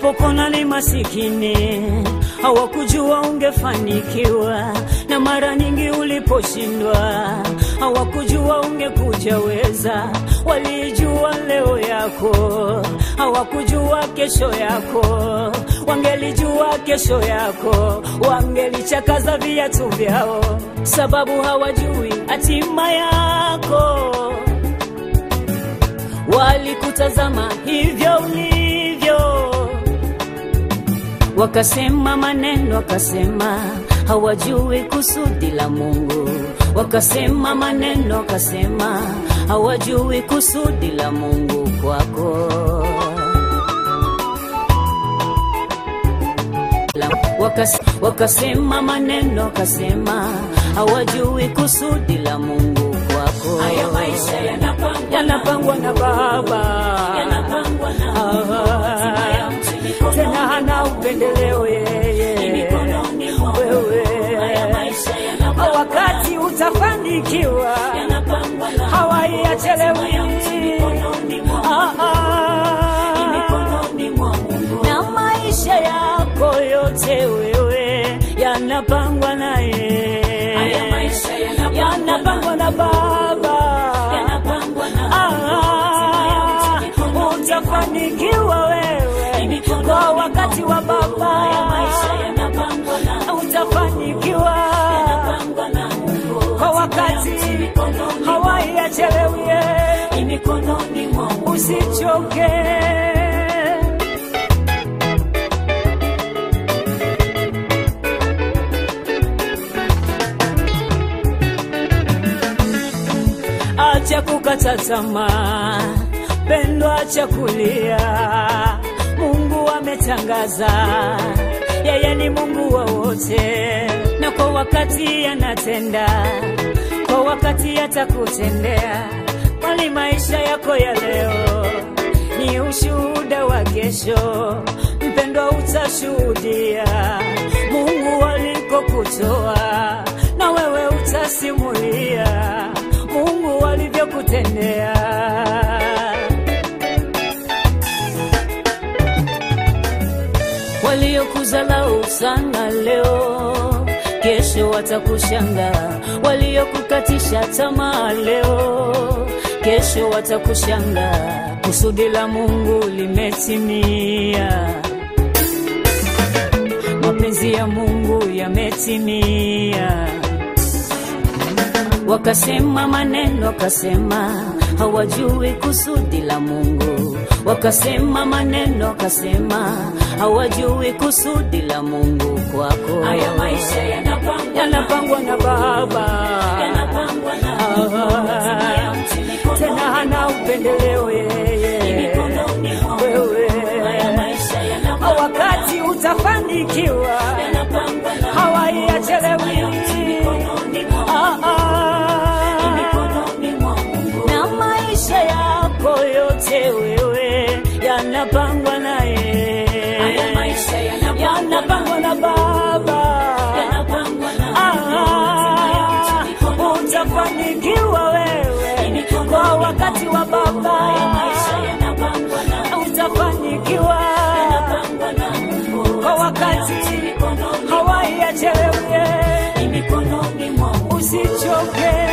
walipokona ni masikini, hawakujua ungefanikiwa, na mara nyingi uliposhindwa, hawakujua ungekuja weza. Walijua leo yako, hawakujua kesho yako. Wangelijua kesho yako, wangelichakaza viatu vyao, sababu hawajui hatima yako walikutazama hivyo ulivyo, wakasema maneno, wakasema hawajui kusudi la Mungu, wakasema maneno, wakasema hawajui kusudi la Mungu kwako. Wakas, wakasema maneno, wakasema hawajui kusudi la Mungu kwako. Haya maisha yanapangwa yanapangwa na Baba, yanapangwa na Mungu. Hatima ya mtu mikononi tena hana upendeleo yeye mikononi mwa Mungu. Haya wewe. maisha yanapangwa Wakati utafanikiwa yanapangwa na hawaiachelewi ya mtu mikononi mwa Ah, ah. mikononi mwa Mungu. na maisha yako yote wewe yanapangwa naye, Haya maisha yanapangwa yanapangwa na Baba. yanapangwa na Mungu. Ah, utafanikiwa wewe kwa wakati wa Haya Baba, maisha yanapangwa na utafanikiwa yanapangwa na Mungu. kwa wakati mikononi hawaiachelewie, ni mikononi mwa Mungu. usichoke. Acha kukata tamaa, pendo, acha kulia. Mungu ametangaza, yeye ni Mungu wa wote, na kwa wakati anatenda, kwa wakati atakutendea. Kwani maisha yako ya leo ni ushuhuda wa kesho, mpendwa, utashuhudia Mungu alikokutoa, na wewe utasimulia Mungu alivyokutendea. Waliokuzalau sana leo, kesho watakushangaa. Waliokukatisha tamaa leo, kesho watakushangaa. Kusudi la Mungu limetimia, mapenzi ya Mungu yametimia. Wakasema maneno, wakasema hawajui kusudi la Mungu. Wakasema maneno, wakasema hawajui kusudi la Mungu kwako. Haya maisha yanapangwa yanapangwa na Baba, yanapangwa na Mungu. Hatima ya mtu mikononi tena hana upendeleo yeye mikononi mwa Mungu. Haya wewe. maisha yanapangwa Wakati utafanikiwa yanapangwa na hawaiachelewi. mikononi mwa Ah, ah. mikononi mwa Mungu. na maisha yako yote wewe yanapangwa naye, Haya maisha yanapangwa yanapangwa na Baba. yanapangwa na Hatima ya Ah, mtu mikononi utafanikiwa wewe kwa wakati wa Haya Baba, maisha yanapangwa na utafanikiwa yanapangwa na Mungu. kwa wakati mikononi hawaiachelewe, ni mikononi mwa Mungu. usichoke.